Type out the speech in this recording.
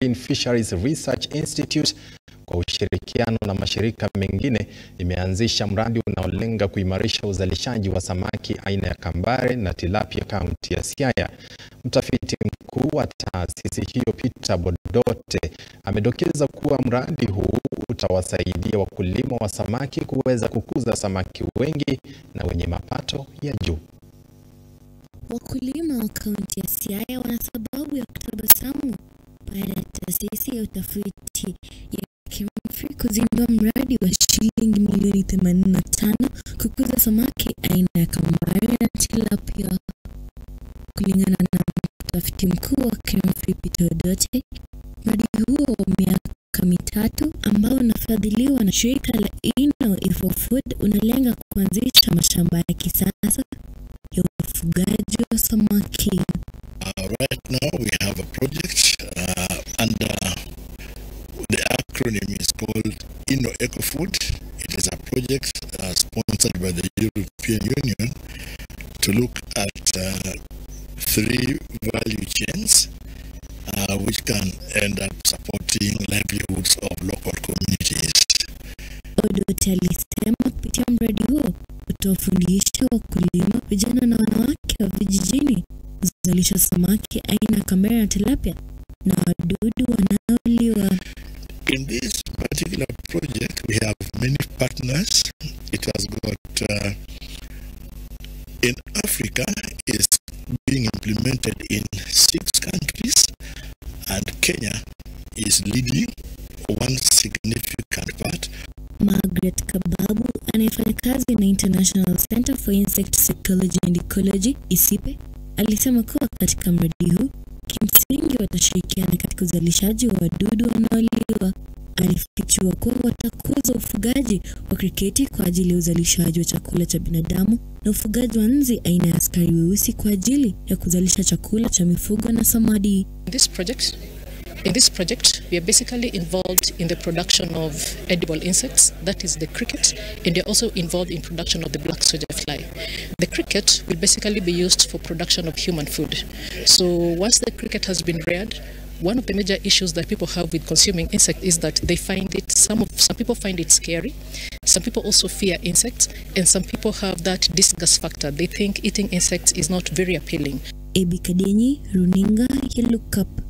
Marine Fisheries Research Institute kwa ushirikiano na mashirika mengine imeanzisha mradi unaolenga kuimarisha uzalishaji wa samaki aina ya kambare na tilapia kaunti ya Siaya. Mtafiti mkuu wa taasisi hiyo Peter Bodote amedokeza kuwa mradi huu utawasaidia wakulima wa samaki kuweza kukuza samaki wengi na wenye mapato ya juu. Wakulima wa kaunti ya Siaya wana sababu ya kutabasamu baada ya taasisi ya utafiti ya KEMFRI kuzindua mradi wa shilingi milioni 85 kukuza samaki aina ya kambare na tilapia. Kulingana na mtafiti mkuu wa KEMFRI Peter Odoche, mradi huo wa miaka mitatu ambao unafadhiliwa na shirika la Ino Ifo Food unalenga kuanzisha mashamba ya kisasa ya ufugaji wa samaki. Uh, right now we have a project uh, under the acronym is called Inno Eco Food. It is a project uh, sponsored by the European Union to look at uh, three value chains uh, which can end up supporting livelihoods of local communities. Odote alisema kupitia mradi huo utawafundisha wakulima, vijana na wanawake wa vijijini kuzalisha samaki aina ya kambare na tilapia na wadudu wanaoliwa. In this particular project, we have many partners. It has got uh, in Africa is being implemented in six countries, and Kenya is leading one significant part. Margaret Kababu anayefanya kazi na International Center for Insect Psychology and Ecology ISIPE alisema kuwa katika mradi huu kimsingi watashirikiana katika uzalishaji wa wadudu wanaoliwa. Alifichua kuwa watakuza ufugaji wa kriketi kwa ajili ya uzalishaji wa chakula cha binadamu na ufugaji wa nzi aina ya askari weusi kwa ajili ya kuzalisha chakula cha mifugo na samadi. This project In this project, we are basically involved in the production of edible insects, that is the cricket, and we're also involved in production of the black soldier fly. The cricket will basically be used for production of human food. So once the cricket has been reared, one of the major issues that people have with consuming insect is that they find it some of some people find it scary some people also fear insects and some people have that disgust factor they think eating insects is not very appealing Ebi Kadenyi, runinga ya Look Up.